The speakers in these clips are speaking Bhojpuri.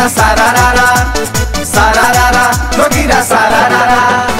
जोगिरा सारा रारा सारा रारा जोगिरा सारा रारा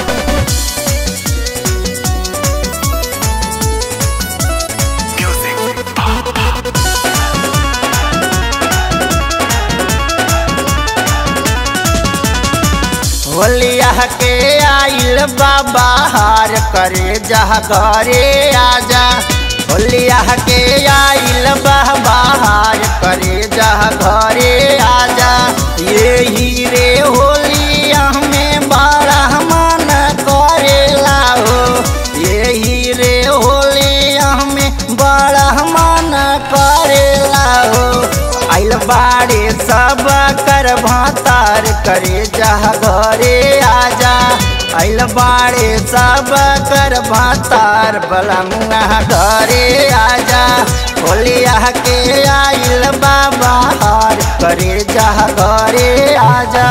होलिया के आइल बाबा हार करे जहा घरे आजा होलिया के आइल बाबा हार करे जहा घरे आजा ये हीरे होलिया में बड़ा मन करेला हो ये हीरे होलिया में बड़ा मन करेला हो आइल बाड़े सब कर भातार करे जहा घरे आजा आइल बाड़े सब कर भातार बलमुआ घरे आजा होलिया के आइल बाबा हार करे जहा घरे आजा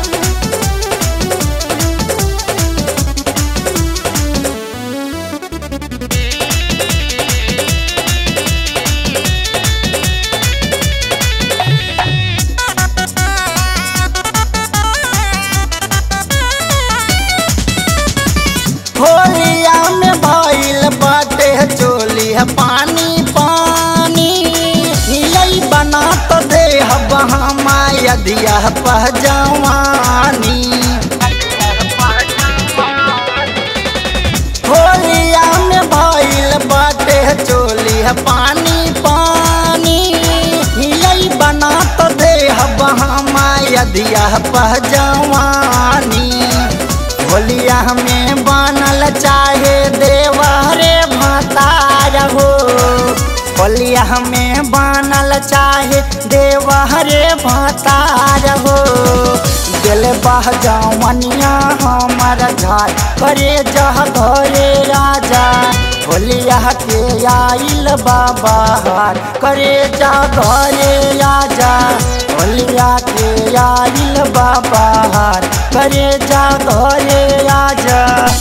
होलिया में भइल बाटे चोली है पानी पानी हिलई बना तो दे बहमा यदिया पहजवानी होलिया में भइल बाटे चोली है पानी पानी हिलई बना तो दे बहमा यदिया पहजवानी होलिया में बनल चाहे देवरे भतार हो होलिया में बनल चाहे देवरे भतार हो दिल बह जवनिया हमर झार करे जह घरे राजा होलिया के आइल बाबा हार करे जा घरे राजा होलिया के आइल बाबा हार करे जा घरे आजा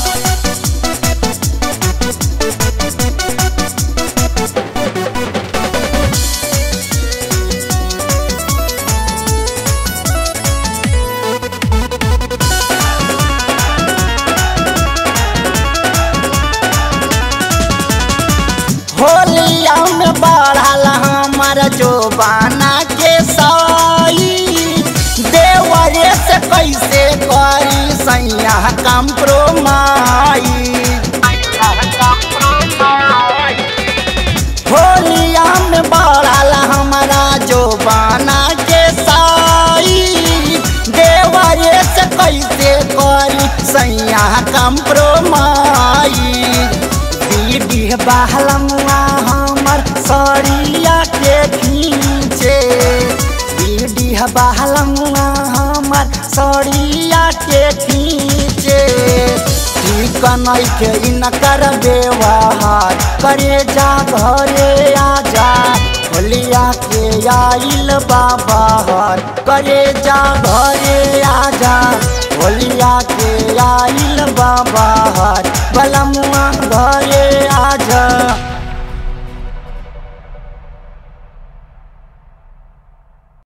होलिया में बढ़ल हमर जोबाना के साई देवरे से कैसे करी सैया कंप्रोमाई होलिया में बढ़ल हमारा जोबाना के साई देवरे से कैसे करी सैया कंप्रोमाई दीदी बहलमुआ हमर सरिया के खींचे दीदी बहलमुआ हमर सरिया के खींचे ठीक नइखे इनकर व्यवहार करे जा घरे आजा होलिया के आइल बाबा हार करे जा घरे आजा होलिया के आइल बाबा हार बलमुआ घरे आजा